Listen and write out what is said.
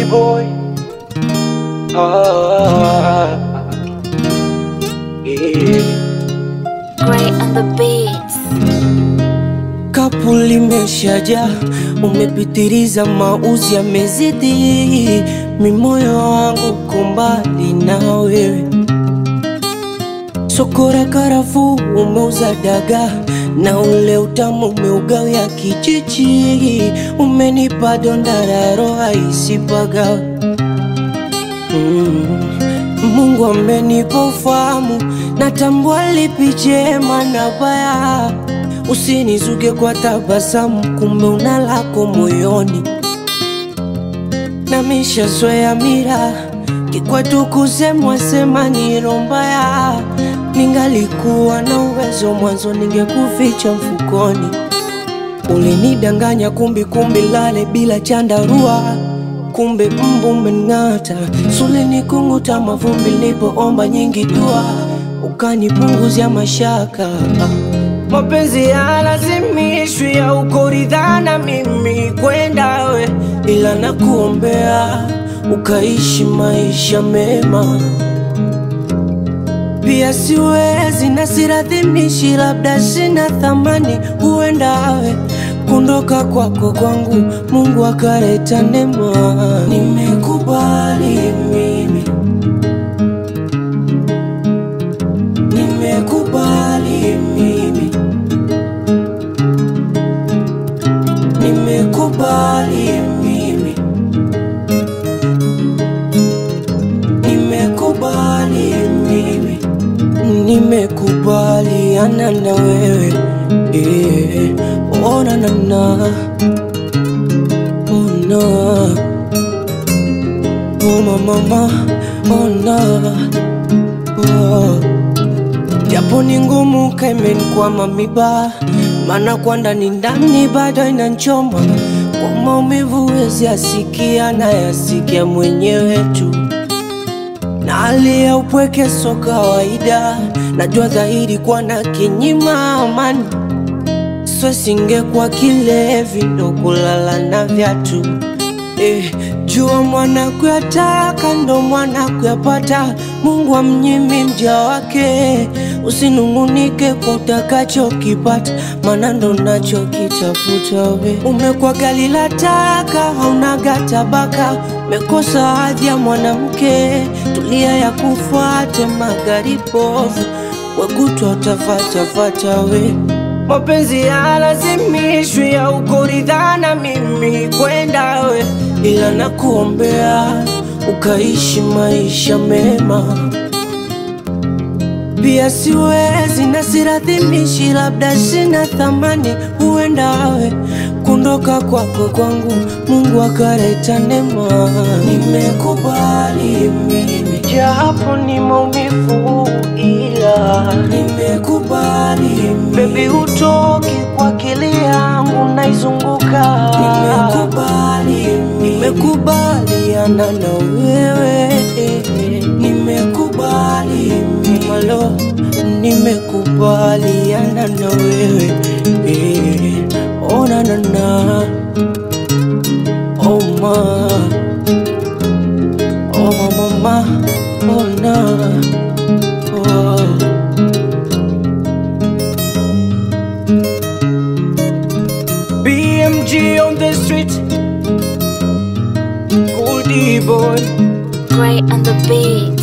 boy. Ah, yeah. Gray on the beats. Kapu limeshaja, umepitiliza, mauzi yamezidi, mimoyo wangu kumbali na wewe. Sokora karafuu umeuza daga na ule utamu umeugawia kijiji, umenipa donda la roho isipaga. Mm. Mungu amenipa ufahamu, natambua lipi jema na baya. Usinizuge kwa tabasamu, kumbe una lako moyoni. Namishazoea mira kikwetu kusemwa sema ni roho mbaya. Ningalikuwa na uwezo mwanzo, ningekuficha mfukoni. Ulinidanganya kumbi kumbi lale bila chandarua, kumbe mbu umening'ata. Sulini kunguta mavumbi nilipoomba nyingi dua, ukanipunguzia mashaka. Mapenzi yalazimishwi ya ukoridhana mimi kwenda we, ila nakuombea ukaishi maisha mema. Pia siwezi na siradhimishi, labda sina thamani, huenda we kundoka kwako kwangu, Mungu akaleta neema. Nimekubali mimi, nimekubali mimi, nimekubali mimi, nimekubali mimi, nimekubaliana na wewe yeah. Ona na na ona oh mama ona oh. Japo ni ngumu kaimenkwama miba, maana kwa ndani ndani bado inanchoma kwa maumivu, wezi asikia na yasikia mwenyewe tu na hali ya upweke so kawaida, najua dhahiri kwa na kinyima amani, so singekuwa kilevi ndo kulala na vyatu eh, jua mwana kuyataka ndo mwana kuyapata. Mungu amnyimi mja wake, usinungunike kwa utakachokipata, maana ndo nachokitafuta we. Umekuwa gali la taka, haunaga tabaka, umekosa hadhi ya mwanamke, tulia ya kufuate magari bovu, wekutwa utafatafata we Mapenzi yalazimishwi ya ukoridhana mimi kwenda we, ila nakuombea ukaishi maisha mema. Pia siwezi na siradhimishi, labda sina thamani, huenda we kundoka kwako kwangu, Mungu akaleta neema. Nimekubali mimi, japo ni maumivu, ila nimekubali mimi. Baby, utoki kwa akili yangu naizunguka. Nimekubali mimi, nimekubaliana na wewe, nimekubali mimi, malo nimekubaliana na wewe eh. Ona na na oh ma oh mama ma oh na oh BMG on the street Goldie boy Gray on the beats.